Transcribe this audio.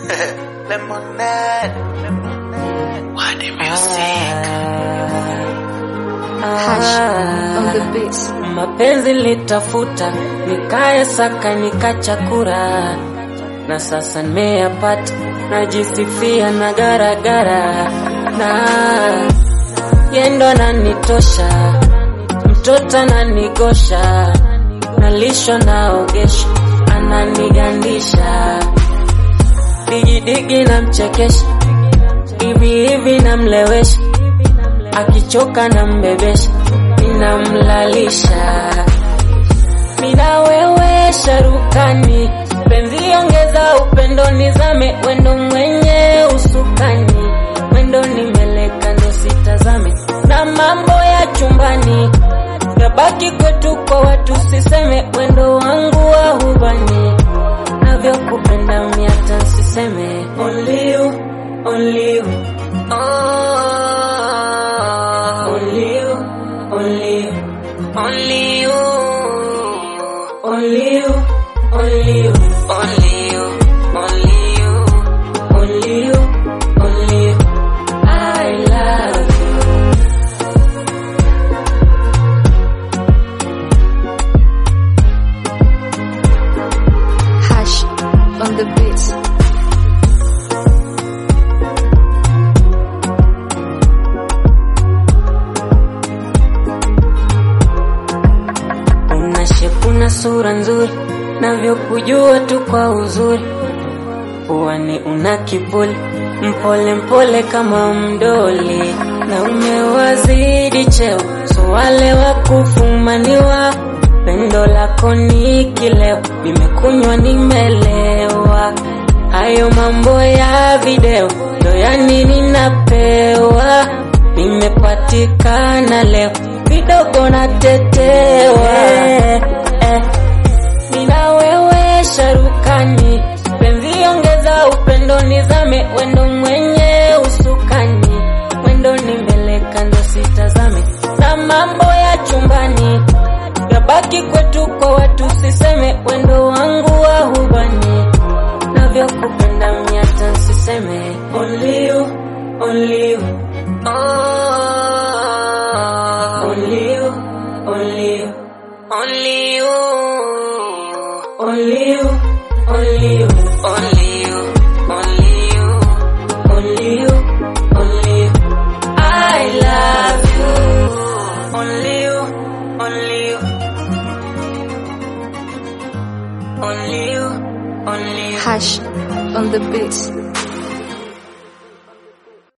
Lemonade. What the music. Hash on the beats. Mapenzi litafuta nikaya saka nikachakura, na sasa nimeyapata, najisifia na garagara, na yendo nanitosha, mtoto ananigosha, nalisho naogesha, ananigandisha, digidigi namchekesha, hivi hivi namlewesha, akichoka nambebesha, ninamlalisha mina wewe sharukani, penzi ongeza upendo, nizame wendo mwenye usukani, wendo nimeleka ndo sitazame, na mambo ya chumbani yabaki kwetu kwa watu, siseme wendo wangu wa hubani, navyokupenda miata siseme only you, only you. Oh, only you, only you, only you, only you, only you, only you, only you, only you, only you. I love you. Hash on the beats. Una shepu na sura nzuri, navyokujua tu kwa uzuri. Puani una kibuli, mpole mpole kama mdoli, na umewazidi cheo, so wale wa kufumaniwa. Pendo lako ni kileo, nimekunywa nimelewa. Hayo mambo ya video, ndo yani ninapewa. Nimepatikana leo, vidogo natetewa. Eh, eh. Nina wewe sharukani, penzi ongeza upendo, nizame wendo mwenye usukani, wendo nimeleka ndo sitazame, na mambo ya chumbani yabaki kwetu kwa watu, siseme wendo wangu wa hubani, navyokupenda miata siseme only you, only you. Oh, only you, only you, only you, only you, only you, only you, only you, only you, only you. I love you, only you, only you, only you, only you. Hash on the beats.